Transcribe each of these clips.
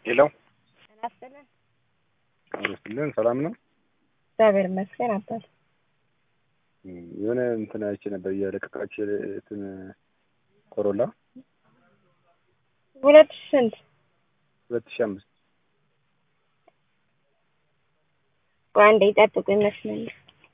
ሄሎ አስበለን አመስግን ሰላም ነው። እግዚአብሔር ይመስገን አባት የሆነ እንትን አይቼ ነበር እየለቀቃች እንትን ኮሮላ ሁለት ሺህ ስንት ሁለት ሺህ አምስት ቆይ አንዴ ይጠብቁ ይመስለኛል።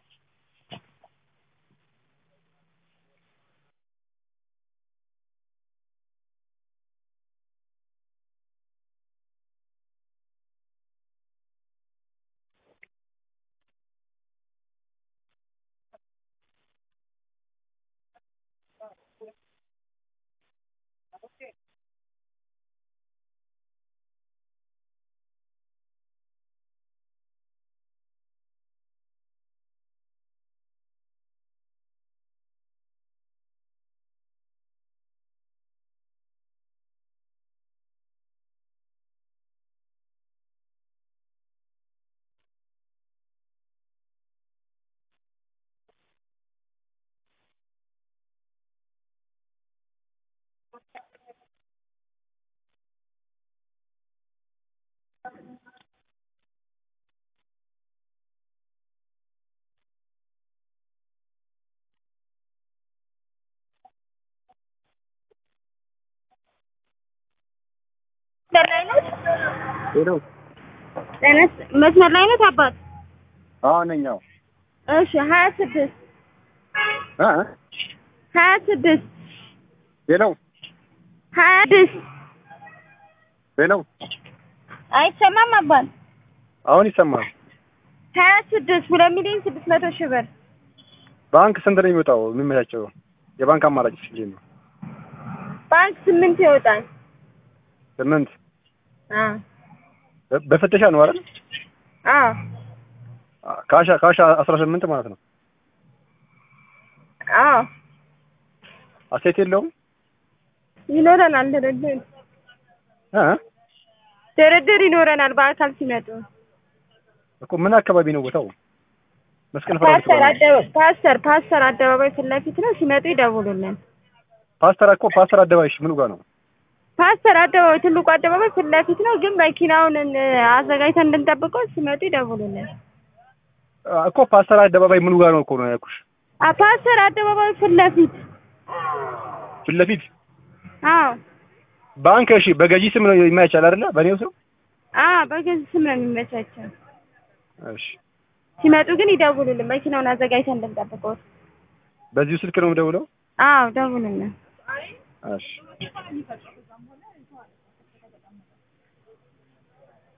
መስመር ላይ ነዎት? ሄሎ ጤነስ መስመር ላይ ነዎት አባት? አዎ ነኝ። አዎ እሺ ሀያ ስድስት እ ሀያ ስድስት ሄሎ ሀያ ስድስት ሄሎ አይሰማም አባት? አሁን ይሰማል። ሀያ ስድስት ሁለት ሚሊዮን ስድስት መቶ ሺህ ብር ባንክ ስንት ነው የሚወጣው? የሚመቻቸው የባንክ አማራጭ ስንት ነው? ባንክ ስምንት ይወጣል። ስምንት አዎ በ- በፍተሻ ነው አይደል? አዎ ካሻ ካሻ አስራ ስምንት ማለት ነው። አዎ አሴት የለውም ይኖረናል ድርድር እ ድርድር ይኖረናል በአካል ሲመጡ። እኮ ምን አካባቢ ነው ቦታው? መስቀል ፍራኦል ፓስተር ተባለ። አደባ ፓስተር ፓስተር አደባባይ ፊት ለፊት ነው። ሲመጡ ይደውሉልን። ፓስተር እኮ ፓስተር አደባባይ ምኑ ጋር ነው? ፓስተር አደባባይ ትልቁ አደባባይ ፊት ለፊት ነው። ግን መኪናውን እን- አዘጋጅተን እንድንጠብቀው ሲመጡ ይደውሉልን። አ- እኮ ፓስተር አደባባይ ምኑ ጋር ነው እኮ ነው ያልኩሽ። አ ፓስተር አደባባይ ፊት ለፊት ፊት ለፊት አዎ ባንክ እሺ፣ በገዢ ስም ነው የማይቻል አይደለ? በእኔው ስም አዎ በገዝ ስም ነው የሚመቻቸው። እሺ። ሲመጡ ግን ይደውሉልን። መኪናውን አዘጋጅተን እንድንጠብቀው። በዚሁ ስልክ ነው የምደውለው? አዎ ደውሉልን። እሺ